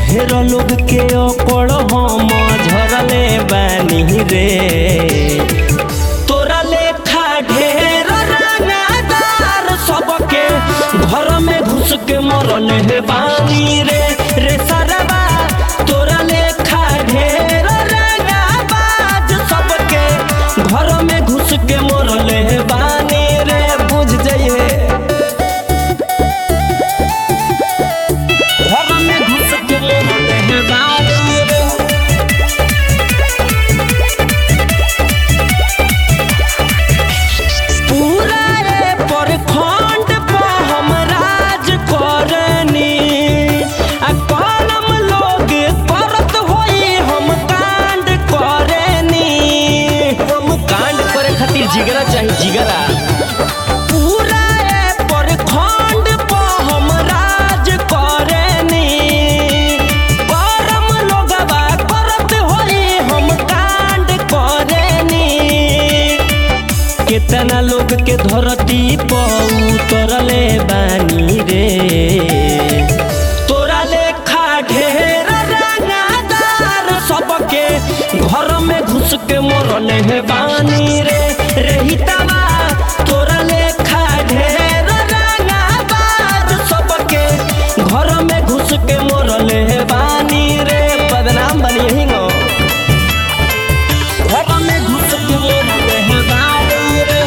ढेर लोग के ओकड़ हम झरले बानी रे तोरा लेखा ढेर रंगदार सबके घर में घुस के मरल हे बानी रे रे सरवा तोरा लेखा ढेर रंगबाज सबके घर में घुस के मरल हे बानी रे बुझ जाइए घर में घुस के मरल हे बानी रे पूरा रे प्रखंड पर हम राज करनी आ कलम लोग करत होई हम कांड करनी हम कांड करे खातिर जिगरा चाहिए जिगरा पूरा रे प्रखंड पर हम राज करनी करम लोगवा करत होई हम कांड करनी केतना लोग के धरती पर उतरले बानी रे तोरा लेखा ढेर रंगदार सबके घर में घुस के मरल हे बानी रे रहितवा तोरा लेखा ढेर रंगदार सबके घर में घुस के मरल हे बानी रे बदनाम बनी यही गो घर में घुस के मरल हे बानी रे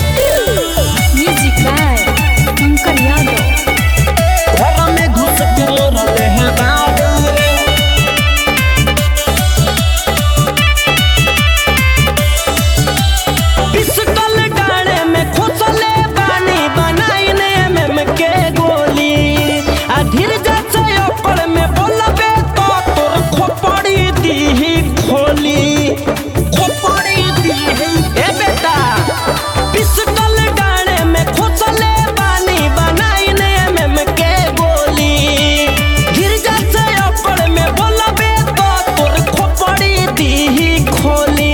Music by Pankaj Yadav. घर में घुस के मरल हे बानी रे पिस्टल डाले में खोसले बानी बनाइने में में के गोली आ धीर जैसे ओकर में बोलबे तो तोर खोपड़ी दीही खोली खोपड़ी दीही ए बेटा पिस्टल डाले में खोसले बानी बनाइने में में के गोली धीर जैसे ओकर में बोलबे तो तोर खोपड़ी दीही खोली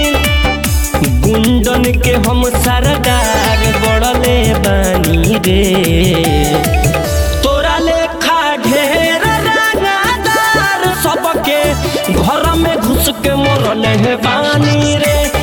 गुंडन के हम सरदार बड़ले बानी रे तोरा लेखा ढेर रंगदार सबके घर में घुस के मरल हे बानी रे